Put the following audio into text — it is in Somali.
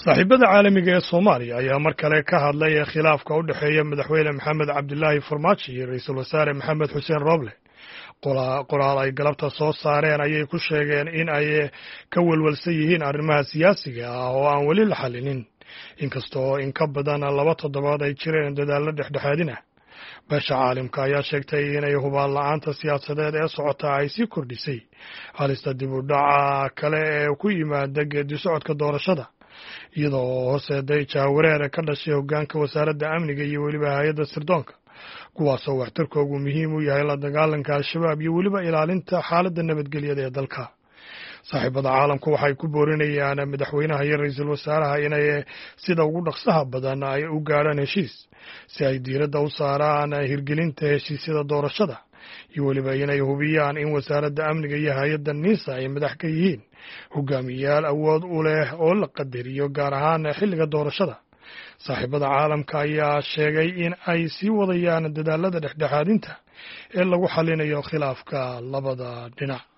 saaxiibada caalamiga ee soomaaliya ayaa mar kale ka hadlay khilaafka u dhexeeya madaxweyne maxamed cabdilaahi farmaajo iyo ra-iisul wasaare maxamed xuseen rooble qoraal ay galabta soo saareen ayay ku sheegeen in ay ka welwelsan yihiin arrimaha siyaasiga ah oo aan weli la xallinin inkastoo in ka badan laba toddobaad ay jireen dadaallo dhexdhexaadin ah beesha caalimka ayaa sheegtay inay hubaan la-aanta siyaasadeed ee socota ay sii kordhisay halista dib u dhaca kale ee ku yimaada geedi socodka doorashada iyadoo horseeday jaawareer ka dhashay hoggaanka wasaaradda amniga iyo weliba hay-adda sirdoonka kuwaasoo waxtarkoogu muhiim u yahay la dagaalanka al-shabaab iyo weliba ilaalinta xaaladda nabadgelyada ee dalka saaxiibada caalamku waxay ku boorinayaan madaxweynaha iyo ra-iisul wasaaraha inay sida ugu dhaqsaha badan ay u gaadhaan heshiis si ay diiradda u saaraan hirgelinta heshiisyada doorashada iyo weliba inay hubiyaan in wasaaradda amniga iyo hay-adda niisa ay madax ka yihiin hogaamiyayaal awood u leh oo la qadariyo gaar ahaan xilliga doorashada saaxiibada caalamka ayaa sheegay in ay sii wadayaan dadaalada dhexdhexaadinta ee lagu xalinayo khilaafka labada dhinac